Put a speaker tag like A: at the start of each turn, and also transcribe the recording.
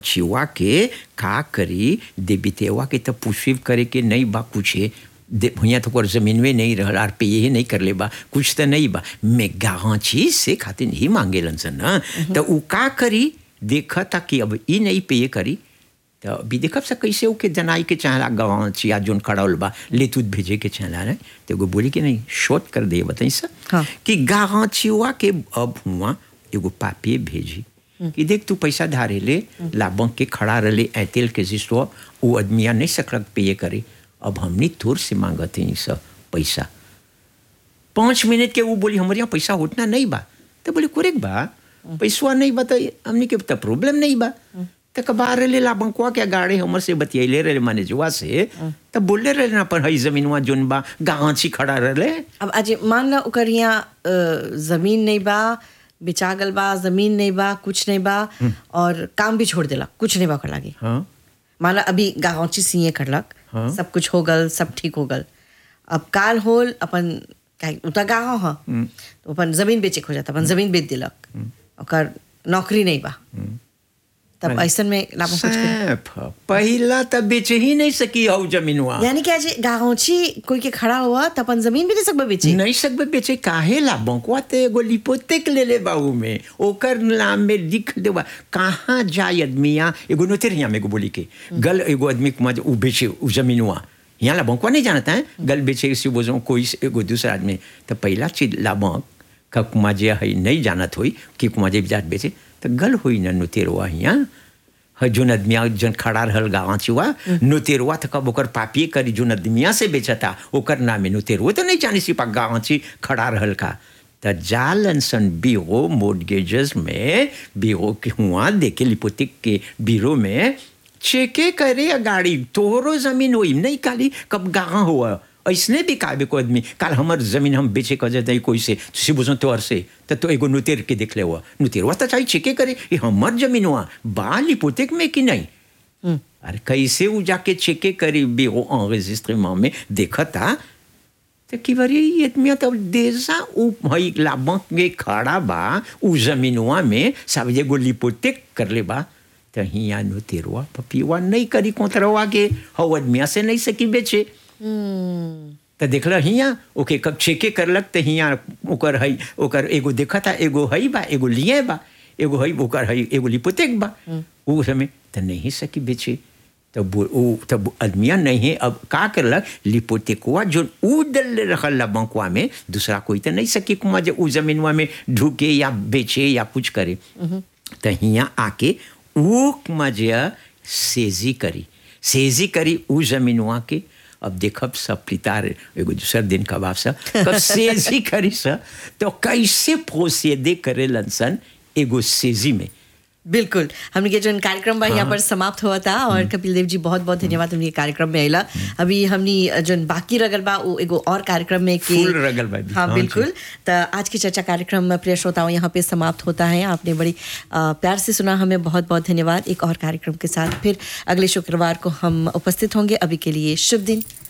A: छिवा के का करी देबितेवा के तो पुष्पिव करे के नहीं बा कुछ भैया तो कर जमीन में नहीं रहल आर पे ये नहीं कर ले बा कुछ तो नहीं बा मैं गाँची से खातिर नहीं मांगे सन ना तो उ का करी देखा था कि अब ई नहीं पे करी तो अभी देखब से कैसे ओके जनाई के चाहला गवाची या जोन खड़ाउल बा ले तू भेजे के चाहला रे तो एगो बोली कि नहीं शोध कर दे बताई सर
B: हाँ।
A: कि गाँचिवा के अब हुआ एगो पापी भेजी कि देख तू पैसा धारे ले लाबंक के खड़ा रहे ऐतेल के जिसो वो आदमिया नहीं सकलक पे करे अब हमने तोर से मांगत हैं सब पैसा पाँच मिनट के वो बोली हमारे यहाँ पैसा उतना नहीं बा तो बोले कुरेक बा पैसा नहीं बा तो हमने के तो प्रॉब्लम नहीं बा तो कबार रहे ला बंकुआ के गाड़ी हमर से बतियले रहे माने जुआ से तब बोले रहे ना पर हई जमीनवा जोन बा गाँची खड़ा रहे
B: अब आज मान ला ओकर यहाँ अ, जमीन नहीं बा बेचा गल बा जमीन नहीं बा कुछ नहीं बा और काम भी छोड़ देला कुछ नहीं बा ओकर लागे
A: हाँ
B: मान ला अभी गाँची सीए करलक
A: हाँ।
B: सब कुछ हो गल सब ठीक हो गल अब काल होल अपन काहे उता गाँव ह तो अपन जमीन बेचे हो जाता अपन जमीन बेच दिलक ओकर नौकरी नहीं बा तब ऐसन में लाभ कुछ करी।
A: सैफ, पहिला तब बेचे ही नहीं सकी हऊ जमीनवा
B: यानी कि आज गाँची कोई के खड़ा हुआ तो अपन जमीन भी नहीं सकबे बेचे
A: नहीं सकबे बेचे काहे ला बंकुआ ते एगो लिपोतेक ले ले बाऊ में ओकर नाम में लिख देवा कहाँ जाए आदमिया एगो नोतेर यहाँ में एगो बोली के गल एगो आदमी कुमा उ बेचे उ जमीनवा यहाँ ला बंकुआ नहीं जानता है गल बेचे से बोझो कोई से एगो दूसरा आदमी तो पहला चीज ला बंक का कुमा जे है नहीं जानत होई कि कुमा जे जात बेचे तो गल होई ना नोतेरवा यहाँ ह जोन आदमिया जन खड़ा रहल गाँव चुआ नुतेरुआ तो कब ओकर पापिए करी जोन आदमिया से बेचता ओकर नामे नुतेरुआ तो नहीं जानी सिपा गाँव ची खड़ा रहल का त जालन सन बीरो मोडगेजेस में बीरो के हुआ देखे लिपोतिक के बीरो में चेके करे गाड़ी तोहरो जमीन होई नहीं काली कब गाँव हुआ ऐसने भी काबे को आदमी काल हमर जमीन हम बेचे कर जाते कोई से तुसी बुझो तोहर से तो तो एगो नुतेर के देख ले हुआ नुतेरवा तो चाहिए चेके करे ये हमर जमीन हुआ बाली पोतेक में कि नहीं अरे कैसे वो जाके चेके करी बेहो enregistrement में देखा था तो कि बारी ये आदमी तो देसा उ भई लाबंक के खड़ा बा उ जमीनवा में सब एगो लिपोतेक कर ले बा तो हिया नुतेरवा पपिवा नहीं करी कोतरवा के हव आदमिया से नहीं सकी बेचे तो देखल हिया ओके कब चेके करलक तो हिया ओकर हई ओकर एगो देखा था एगो हई बा एगो लिए बा एगो हई ओकर हई एगो लिपोतेक बा उ समय तो नहीं सकी बेचे तब वो- उ तब आदमिया नहीं है अब का करलक लिपोतेकुआ जो उ दल रखल ला बंकुआ में दूसरा कोई तो नहीं सकी कुमा जो उ जमीनवा में ढूके या बेचे या कुछ करे तो हिया आके उ कुमा जे सेजी करी सेजी करी उ जमीनवा के अब देखब सब पितार एगो दूसर दिन कबाब सा कब सेजी करी सा तो कैसे प्रोसीदे करे लनसन एगो सेजी में
B: बिल्कुल हमने के जो कार्यक्रम बा यहाँ पर समाप्त हुआ था और कपिल देव जी बहुत बहुत धन्यवाद हमने के कार्यक्रम में आइला अभी हमने जो बाकी रगल बा वो एगो और कार्यक्रम में के
A: फुल रगल बा अभी।
B: हाँ
A: हाँ
B: बिल्कुल तो आज की चर्चा कार्यक्रम में प्रिय श्रोताओं यहाँ पे समाप्त होता है आपने बड़ी अ, प्यार से सुना हमें बहुत बहुत धन्यवाद एक और कार्यक्रम के साथ फिर अगले शुक्रवार को हम उपस्थित होंगे अभी के लिए शुभ दिन